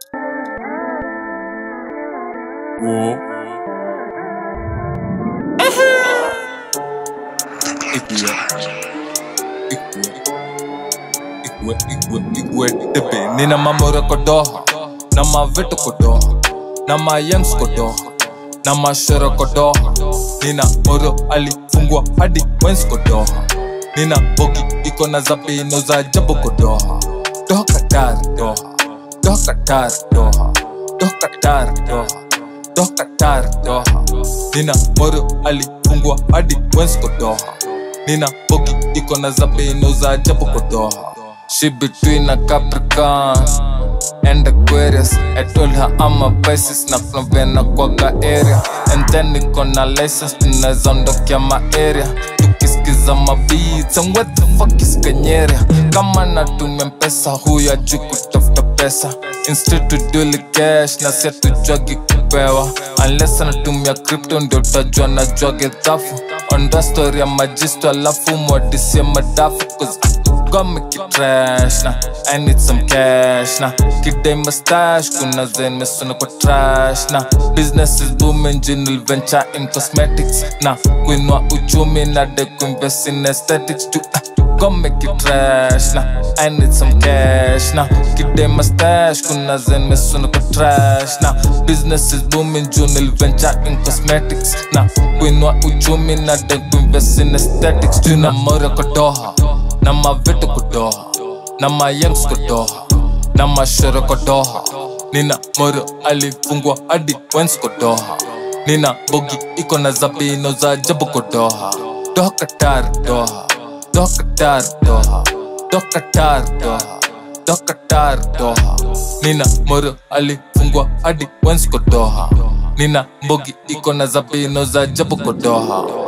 Whoa. Ikwe. Ikwe. Ikwe. Ikwe. Ikwe. Tepe. Nina mamora kodoha. Na mavitu kodoha. Na mayangs kodoha. Na mashara kodoha. Nina moro alifungwa hadi wens kodoha. Nina bogi iko na zabino za jabu kodoha. Doha katari doha. Doha katari doha. Doha katari doha. Doha katari doha. Nina moro alifungwa hadi wens kodoha. Nina bogi iko na zabino za jabu kodoha. She between a Capricorn and Aquarius. I told her I'm a Pisces na from Venaquaga area. And then niko na license tunaweza ondokea ma area. Tukisikiza ma beats and what the fuck is Kanyeria? Kama natumia mpesa huyo ajui kutafuta pesa. Instead to duli cash na si atujwagi kupewa. Unless anatumia crypto ndio utajua najwage dhafu. Onda story ya majisto alafu mwadisie madafu cause Got me keep trash na I need some cash na Kidai mustache kuna zen mesona kwa trash na Business is booming general venture in cosmetics na Kuinua uchumi na de kuinvest in aesthetics to Got me keep trash na I need some cash na Kidai mustache kuna zen mesona kwa trash na Business is booming general venture in cosmetics na Kuinua uchumi na de kuinvest in aesthetics Tuna mora kwa doha na mavitu kudoha na mayangs kudoha na mashoro kudoha nina moro alifungwa hadi wens kudoha nina bogi iko na zabino za jabu kudoha doha katar doha doha katar doha doha katar doha doha katar doha nina moro alifungwa hadi wens kudoha nina bogi iko na zabino za jabu kudoha